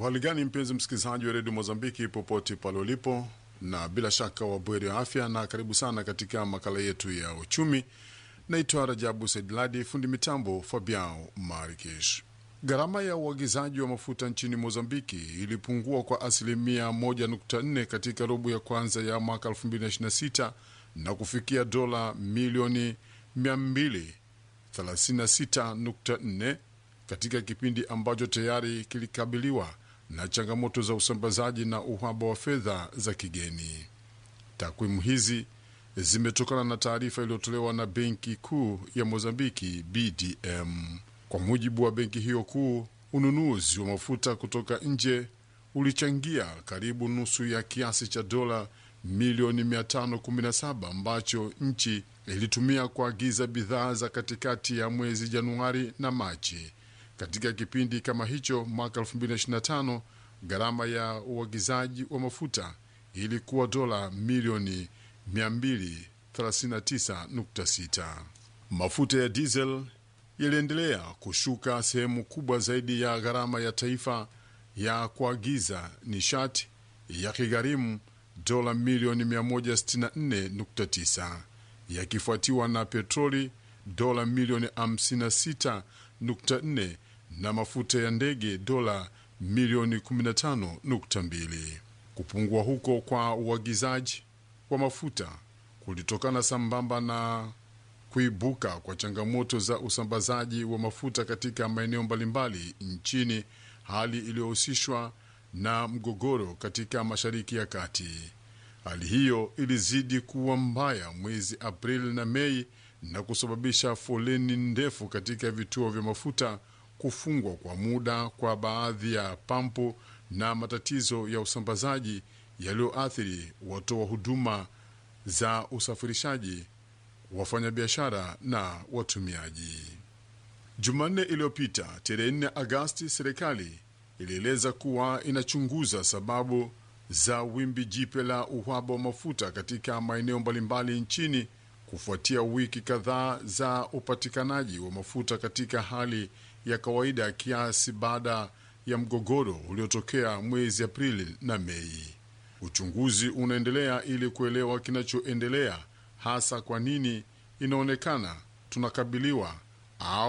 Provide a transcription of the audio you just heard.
Uhali gani mpenzi msikilizaji wa redio Mozambiki popote pale ulipo, na bila shaka wabweri wa afya, na karibu sana katika makala yetu ya uchumi. Naitwa Rajabu Saidladi, fundi mitambo Fabiao Marikish. Gharama ya uagizaji wa mafuta nchini Mozambiki ilipungua kwa asilimia 1.4 katika robo ya kwanza ya mwaka 2026 na kufikia dola milioni 236.4 katika kipindi ambacho tayari kilikabiliwa na changamoto za usambazaji na uhaba wa fedha za kigeni. Takwimu hizi zimetokana na taarifa iliyotolewa na Benki Kuu ya Mozambiki, BDM. Kwa mujibu wa benki hiyo kuu, ununuzi wa mafuta kutoka nje ulichangia karibu nusu ya kiasi cha dola milioni 517 ambacho nchi ilitumia kuagiza bidhaa za katikati ya mwezi Januari na Machi. Katika kipindi kama hicho mwaka 2025 gharama ya uagizaji wa mafuta ilikuwa dola milioni 239.6. Mafuta ya diesel yaliendelea kushuka sehemu kubwa zaidi ya gharama ya taifa ya kuagiza nishati yakigharimu dola milioni 164.9 yakifuatiwa na petroli dola milioni 56.4 na mafuta ya ndege dola milioni 15.2. Kupungua huko kwa uagizaji wa mafuta kulitokana sambamba na kuibuka kwa changamoto za usambazaji wa mafuta katika maeneo mbalimbali nchini, hali iliyohusishwa na mgogoro katika Mashariki ya Kati. Hali hiyo ilizidi kuwa mbaya mwezi Aprili na Mei na kusababisha foleni ndefu katika vituo vya mafuta, kufungwa kwa muda kwa baadhi ya pampu na matatizo ya usambazaji yaliyoathiri watoa huduma za usafirishaji, wafanyabiashara na watumiaji. Jumanne iliyopita tarehe 4 Agasti, serikali ilieleza kuwa inachunguza sababu za wimbi jipya la uhaba wa mafuta katika maeneo mbalimbali nchini kufuatia wiki kadhaa za upatikanaji wa mafuta katika hali ya kawaida kiasi baada ya mgogoro uliotokea mwezi Aprili na Mei. Uchunguzi unaendelea ili kuelewa kinachoendelea, hasa kwa nini inaonekana tunakabiliwa au